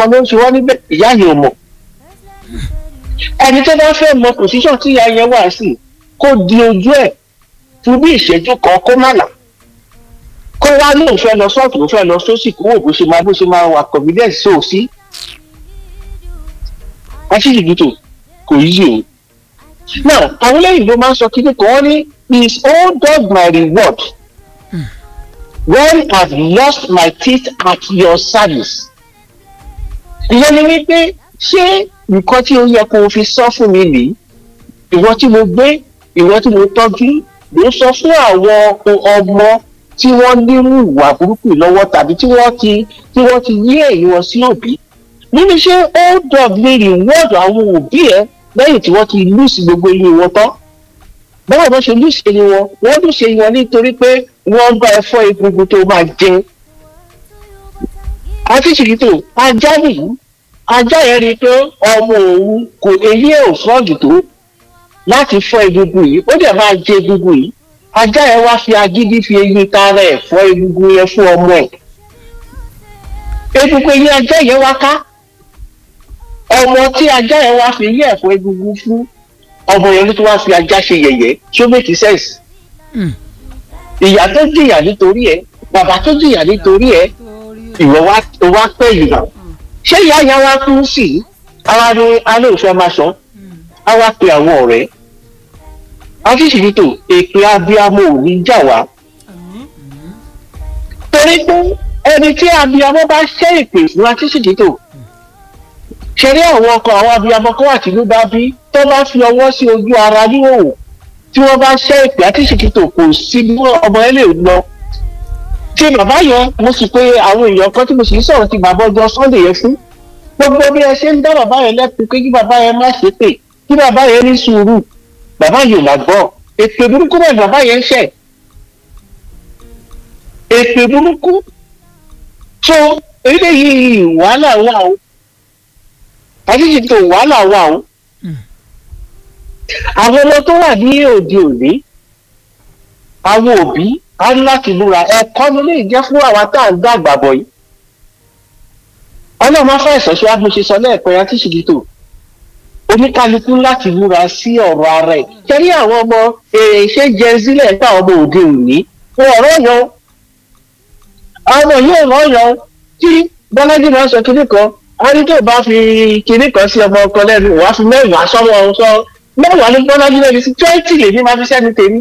kan ló ń ṣe wọ́n níbẹ̀ ìyá yìí ò mọ̀ ẹni tó bá fẹ́ mọ pòsíṣàn tí ìyá yẹn wà sí kó di ojú ẹ̀ fún bí ìṣẹ́jú kan kó má là kó wá lóun fẹ́ lọ sọ́ọ̀tù ló fẹ́ lọ sósì kó wò bó ṣe máa bó ṣe máa wà confidence sí òsí aṣíṣìbìtò kò yí o now àwọn lẹ́yìn ló máa ń sọ kíní kan wọ́n ní is old dog my reward when I've lost my teeth at your service ìyẹn ni wípé ṣé nǹkan tí ó yẹ kó o fi sọ fún mi nìyí ìwọ tí mo gbé ìwọ tí mo tọ́jú ló sọ fún àwọn ọmọ tí wọ́n nírú ìwà burúkú lọ́wọ́ tàbí tí wọ́n ti tí wọ́n ti yí èyí wọn sí òbí nínú ṣé old dog lè reward àwọn òbí ẹ lẹ́yìn tí wọ́n ti lùsì gbogbo ilé wọn tán báwo ló ṣe lùsì ilé wọn wọ́n lùsì wọn nítorí pé wọ́n bá ẹ fọ́ egungun tó máa jẹ àti ṣìkìtò ajá nìyí ajá yẹn rí i pé ọmọ òun kò eyín ẹ̀ ò fọ́ọ̀gì tó láti fọ́ egungun yìí ó dẹ̀ máa jẹ egungun yìí ajá yẹn wá fi agídí fi eyín tara ẹ̀ fọ́ egungun yẹn fún ọmọ ẹ̀ egungun eyín ajá yẹn wá ká ọmọ tí ajá yẹn wá fi eyín ẹ̀ fọ́ egungun fún ọmọ yẹn ló tún wá fi ajá ṣe yẹ̀yẹ́ ṣó make sense ìyá tó jìyà nítorí ẹ̀ bàbá tó jìyà nítorí ẹ̀ ìwọ wá pẹ́ yìí náà ṣé ìyá ìyá wa kú sí i àwa ni alẹ́ òfin máa sọ á wá pe àwọn ọ̀rẹ́ akíṣìlítò èpè abiyamọ ò ní jà wá torí pé ẹni tí abiyamọ bá ṣẹ́ èpè fún akíṣìlítò ṣeré àwọn ọkọ àwọn abiyamọ kan wà tìlú bá bí tó bá fi ọwọ́ sí ojú ara níhòòhò tí wọ́n bá ṣẹ́ èpè akíṣìlítò kò sí bí ọmọ ẹ lè lọ tí bàbá yẹn mo sì pé àwọn èèyàn kan tí mo sì ń sọ̀rọ̀ ti bàbá ọjọ́ sunday yẹn fún gbogbo bí ẹ ṣe ń dá bàbá yẹn lẹ́kùn pé kí bàbá yẹn má ṣe pè kí bàbá yẹn ní sùúrù bàbá yìí ò má gbọ́ èpè burúkú náà bàbá yẹn ń ṣẹ̀ èpè burúkú tó eléyìí wàhálà wà o àṣìṣe tó wàhálà wà o àwọn ọmọ tó wà ní òde òní àwọn òbí a ní láti múra ẹ̀kọ́ ló lè jẹ́ fún àwa tá à ń dàgbà bọ̀ yìí ọlọ́run máa fẹ́ ìsọ̀ṣọ́ wa bí mo ṣe sọ lẹ́ẹ̀kan ya tíṣìlì tó oníkálukú láti múra sí ọ̀rọ̀ ara ẹ̀ kẹ́rí àwọn ọmọ ṣé jẹ sílẹ̀ nípa ọmọ òde òní wọn ọ̀rọ̀ yan àwọn ọmọ yóò rọ̀ yan tí bọ́lájí máa sọ kinní kan a ní tó bá fi kinní kan sí ọmọ ọkọ lẹ́nu wàá fi mẹ́wàá sọ́wọ́ sọ mẹ́wàá ní bọ́lájí lẹ́nu sí twenty lèmi máa fi sẹ́nu tèmi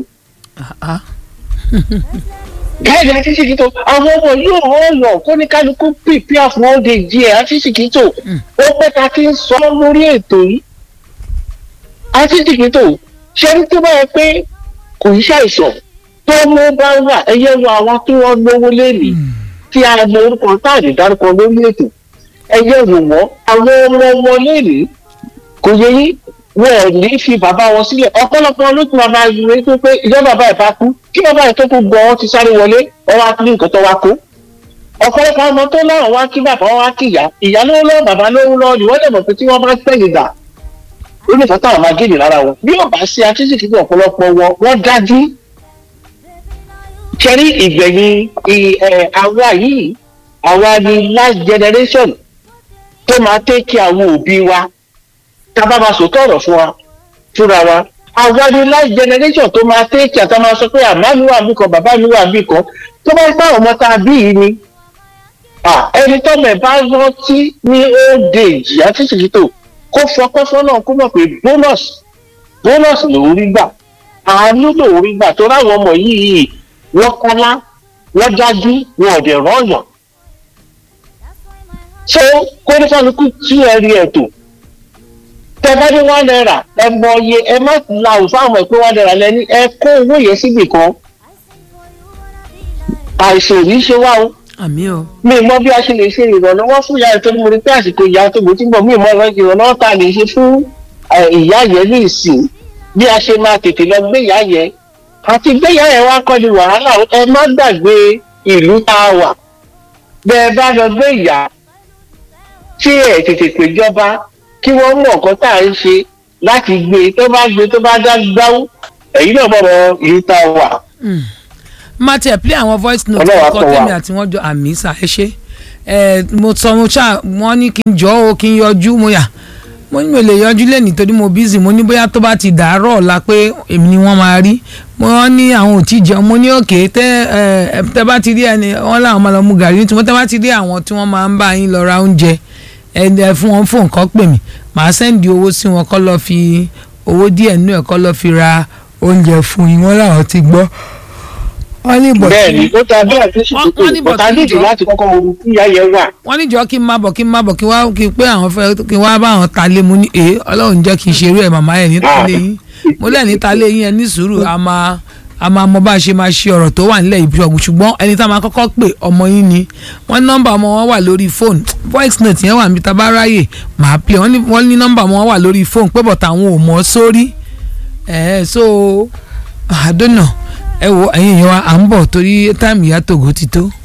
gáàdì àti ṣìkìtò àwọn ọmọ yóò wọ́n lọ kó ní kálukú pìpìà fún òde díẹ̀ àti ṣìkìtò ó pẹ́ ta ti ń sọ lórí ètò yìí àti ṣìkìtò ṣé ní tó bá yẹ pé kò ń ṣàìsàn tó mú bá wà ẹyẹ wo àwọn tí wọ́n lówó lẹ́nìí tí a mọ orúkọ táàdì dárúkọ lórí ètò ẹyẹ wò wọ́n àwọn ọmọ wọn lẹ́nìí kò yẹ yín wọn ò ní fi bàbá wọn sílẹ̀ ọ̀pọ̀lọpọ̀ ló tún bàbá rẹ̀ tó pé ìjọ bàbá ẹ̀ bá kú kí bàbá ẹ̀ tó kú gbọ́ wọn ti sáré wọlé wọn wá ní nǹkan tó wá kó ọ̀pọ̀lọpọ̀ ọmọ tó láwọn wá kí bàbá wọn wá kí ìyá ìyá lówó lọ́wọ́ bàbá lówó lọ́wọ́ ni wọ́n lè mọ̀ pé tí wọ́n bá tẹ̀yìn dà ó lè fọ́tà àwọn agéèdè lára wọn bí ò bá ṣe àtúnṣe kíkọ́ ọ̀pọ̀lọpọ̀ wọn wọ́n dájú ṣẹ́rí ìgbẹ̀yìn àwa yìí àwa ni last generation tó máa tẹ́kì àwọn òbí wa tábà máa sòtọ́ ọ̀rọ̀ fún wa fúnra wa àwa ni last generation tó máa tẹ́kì àtà máa sọ pé àmá mi wà bí kan bàbá mi wà bí kan tó bá gbá ọmọ tá a bí yìí ni ẹni tọ́mọ ẹ̀ bá rántí ní old age àti ṣètò kó fọpẹ́ fọ́nà kó mọ̀ pé bonus bonus lòún rí gbà àánú lòún rí gbà tó ráwọn ọmọ yìí wọ́n kọ́lá wọ́n dájú wọn ò dẹ̀ rọ́ọ̀yàn so kóníkàlùkù tí ẹ rí ẹ̀ tó tẹ bá ní one naira ẹ mọ iye ẹ má la òfin àwọn ẹ pé one naira lẹni ẹ kó owó yẹn síbì kan àìsàn ò ní ṣe wá o àmì o. mi mọ bí a ṣe lè ṣe ìrànlọ́wọ́ fún ìyá ètò mo rí pé àsìkò ìyá tó gbòó tí ń bọ̀ mi mọ ìrànlọ́wọ́ tá a lè ṣe fún ìyá yẹn ní ìsìn bí a ṣe máa tètè lọ gbé ìyá yẹn àti gbé ìyá yẹn wá kọ́ ni wàhálà ẹ má gbàgbé ìlú tá a wà bẹ́ẹ̀ bá lọ gbé ìyá tí ẹ̀ tètè péjọba kí wọ́n mọ̀ nǹkan tá à ń ṣe láti gbé tó bá gbé tó bá dá gbáwó èyí náà bọ̀rọ̀ ìlú tá a wà. má tiẹ̀ play àwọn voice note Ọlọ́run á kọ́ kọ́ wa. tèmi àti wọ́n jọ àmì sà ẹ ṣe ẹ mo sọ mo ṣá wọ́n ní kí n jọ o kí n yọjú mo yà mo ní mi ò lè yọjú lẹ́nìí torí mo busy mo ní bóyá tó bá ti dàárọ̀ ọ̀la pé èmi ni wọ́n máa rí mo ní àwọn ò tí ì jẹun mo ní òkè tẹ ẹ tẹ bá ti rí ẹni wọ́n láwọn máa lọ mu gàrí nítorí tẹ bá ti rí àwọn tí wọ́n máa ń bá yín lọ ra oúnjẹ ẹ ẹ fún wọn fún nǹkan pè mí màá sẹ́ndì owó sí wọn kọ́ lọ́ọ́ fi owó díẹ̀ nínú ẹ̀ kọ́ lọ́ọ́ fi ra oúnjẹ fún yín wọ́n làwọn ti gbọ́ wọ́n ní bọ̀ bẹ́ẹ̀ ni ó ta bẹ́ẹ̀ tó sì Wọ́n- tó wọ́n ní kò tá bọ̀tí nídìí jọ. láti kọ́kọ́ wo kí ìyá yẹn wà. wọ́n níjọ́ kí n má bọ̀ kí n má bọ̀ kí wá kí n pé àwọn fẹ́ kí n wá bá àwọn ta lé mu ní èé ọlọ́run jẹ́ kí n ṣerú ẹ̀ màmá ẹ̀ ní ta lé yín mo lẹ́ ní ta lé yín ẹ ní sùúrù a máa a máa mọ bá a ṣe máa ṣe ọ̀rọ̀ tó wà nílẹ̀ yìí ṣọ̀gbù ṣùgbọ́n ẹni tá a máa kọ́kọ́ pè ọmọ yín ni wọ́n ní nọ́mbà ọmọ wọn wà lórí fóònù voice note yẹn wà níbi tá a bá ráyè màá play wọ́n ní wọ́n ní nọ́mbà ọmọ wọn wà lórí fóònù pé bọ̀tà àwọn ò mọ̀ ọ́ sórí ẹ̀ so I don't know ẹ wo ẹ̀yin yẹn wa à ń bọ̀ torí táìmù ìyá tògó ti tó.